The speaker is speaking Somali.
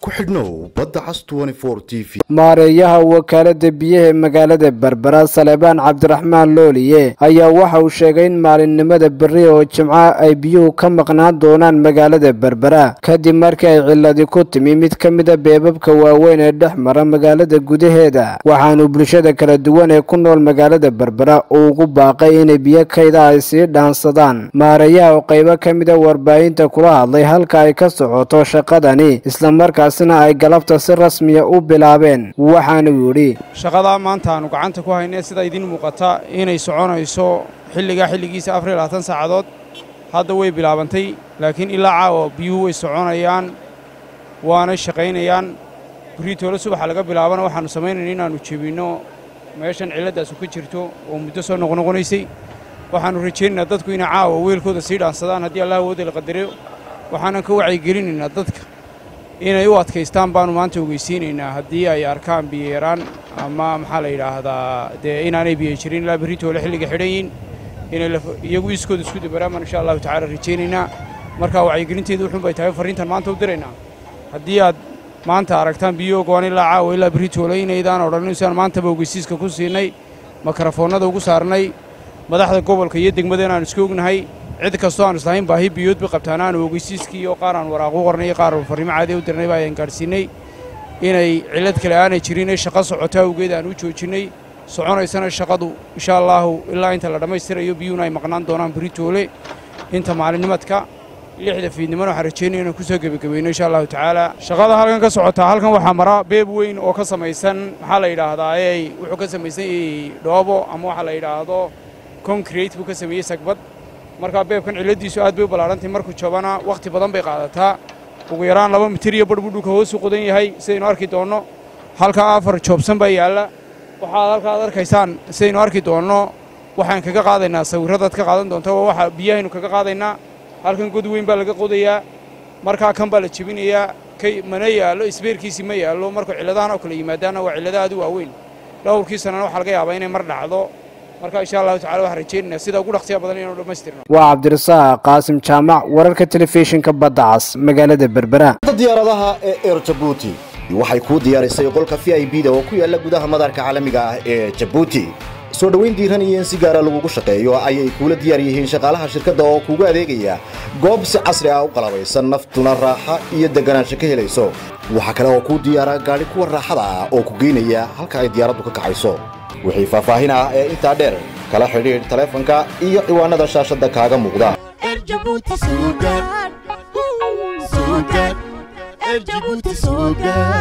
ku xidhnow badda cas t v maareeyaha wakaalada biyaha ee magaalada berbera salebaan cabdiraxmaan looliye ayaa waxa uu sheegay in maalinimada berri oo jimco ay biyuhu ka maqnaan doonaan magaalada berbera kadib markii ay ciladi ku timi mid ka mida beebabka waaweyn ee dhex mara magaalada gudaheeda waxaanu bulshada kala duwan ee ku nool magaalada berbera uu ugu baaqay inay biyo kayda ay sii dhaansadaan maareeyaha oo qaybo ka mida warbaahinta kula hadlay halka ay ka socoto shaqadani islamarkaasina ay galabta si rasmiya u bilaabeen waxaanuu yidhi shaqadaa maanta aanu gacanta ku haynay sida idiin muuqata inay soconayso xilligaa xilligiisa afar iyo labaatan saacadood hadda way bilaabantay laakiin ilaa caawa biyuhu way soconayaan waana shaqaynayaan buriitoole subaxa laga bilaabana waxaannu samaynayna inaannu jebinno meeshan cilladdaasu ka jirto oo muddo soo noqnoqonaysay waxaannu rajaynaynaa dadku inay caawa weelkooda sii dhaansadaan haddii allah awooda la qadariyo waxaanan ka wacyigelinaynaa dadka inay u adkaystaan baannu maanta ogeysiinaynaa haddii ay arkaan biyayaraan ama maxaa la yidhaahdaa dee inaanay biyo jirin ilaa berritoole xilliga xidhan yihin inay iyagu iskooda isku dabaraan baan insha allahu tacala rajaynaynaa markaa wacyigelinteedu wuxuun bay tahay farriintan maanta u diraynaa haddii aad maanta aragtaan biyo go'an ilaa caawa ilaa berritoole inaydaan odhanin siaan maantaba ogeysiiska ku siinay makarafoonnada ugu saarnay madaxda gobolka iyo degmada inaannu iska ognahay cid kastoo aan islahayn baahi biyood bay qabtaan aanu ogeysiiskii iyo qaar aan waraaq u qornay iyo qaar farriimo caadi u dirnay ba ayaan gaadhsiinnay inay cillad kale aanay jirin ee shaqo socota awgeed aan u joojinnay soconaysana shaqadu insha allaahu ilaa inta la dhammaystirayo biyuhuna ay maqnaan doonaan beritoole inta maalinnimadka lixda fiidnimona waxaan rajaynaya inaan ku soo gebagabayno insha allahu tacaala shaqada halkan ka socotaa halkan waxaa mara beeb weyn oo ka samaysan maxaa la yidhaahdaa ee wuxuu ka samaysan yahay dhoobo ama waxaa la yidhaahdo concrete buu ka sameeyey sagbad markaa beebkan cilladiisu aad bay u ballaadhantahy markuu jabana wakhti badan bay qaadataa ugu yaraan laba mitir iyo badh buu dhulka hoosu qodan yahay sidaynu arki doonno halkaa afar joobsan baa yaalla waxaad halkaad arkaysaan sidaynu arki doonno waxaan kaga qaadaynaa sawirradaad ka qaadan doonta waa waxa biyahaynu kaga qaadaynaa halkan god weyn baa laga qodayaa markaa kan baa la jebinayaa kay mana yaallo isbeerkiisii ma yaallo markuu cilladahan oo kale yimaadaanna waa cillada aad u waaweyn dhowrkii sannana waxaa laga yaabaa inay mar dhacdo marka insha allahu tacala waxaan rajaynaynaa sida ugu dhaqsiya badan inaanu dhammaystirno waa cabdirasaaq qaasim jaamac wararka telefishinka badda cas magaalada berbera diyaaradaha ee eer jabuuti waxay kuu diyaarisay qolka v i b da oo ku yaalla gudaha madaarka caalamiga ah ee jabuuti soo dhowayn diiran iyo in si gaara lagugu shaqeeyo ayay kuula diyaar yihiin shaqaalaha shirkadda oo kuugu adeegaya goob si casri ah u qalabaysan naftuna raaxa iyo deganaansho ka helayso waxaa kale oo kuu diyaara gaadhi kuwa raaxada ah oo ku geynaya halka ay diyaaraddu ka kacayso wixii faahfaahin ah ee intaa dheer kala xidhiidh taleefanka iyo ciwaanada shaashadda kaaga muuqda